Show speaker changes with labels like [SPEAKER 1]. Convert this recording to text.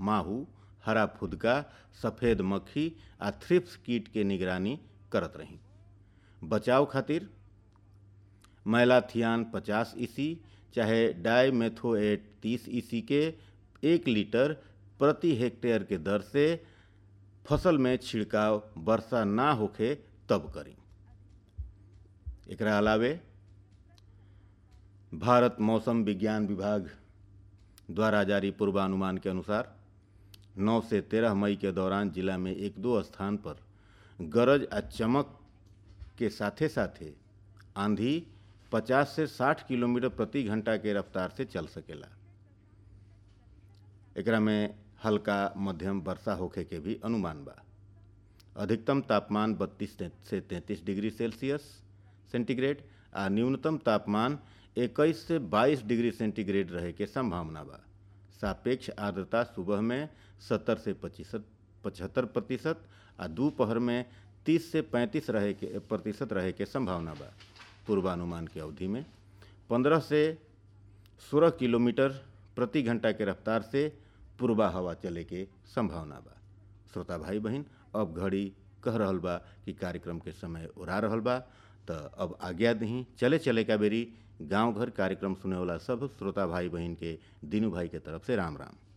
[SPEAKER 1] माहू हरा फुदका सफ़ेद मक्खी आ थ्रिप्स कीट के निगरानी करत रही बचाव खातिर मैलाथियान 50 ईसी चाहे डाईमेथोएट 30 ईसी के एक लीटर प्रति हेक्टेयर के दर से फसल में छिड़काव वर्षा ना होखे तब करी एकरा अलावे भारत मौसम विज्ञान विभाग द्वारा जारी पूर्वानुमान के अनुसार 9 से 13 मई के दौरान जिला में एक दो स्थान पर गरज आ चमक के साथे साथे आंधी 50 से 60 किलोमीटर प्रति घंटा के रफ्तार से चल सकेला एकरा में हल्का मध्यम वर्षा होखे के भी अनुमान बा अधिकतम तापमान 32 से 33 डिग्री सेल्सियस सेंटीग्रेड आ न्यूनतम तापमान 21 से 22 डिग्री सेंटीग्रेड रहे के संभावना बा सापेक्ष आर्द्रता सुबह में 70 से 25 पचहत्तर प्रतिशत आ दोपहर में 30 से 35 रहे के प्रतिशत रहे के संभावना बा पूर्वानुमान के अवधि में 15 से 16 किलोमीटर प्रति घंटा के रफ्तार से पूर्वा हवा चले के संभावना बा श्रोता भाई बहन अब घड़ी कह रहल बा कि कार्यक्रम के समय उड़ा रहल बा तो अब आज्ञा दही चले चले का बेरी गांव घर कार्यक्रम सुने वाला सब श्रोता भाई बहन के दीनू भाई के तरफ से राम राम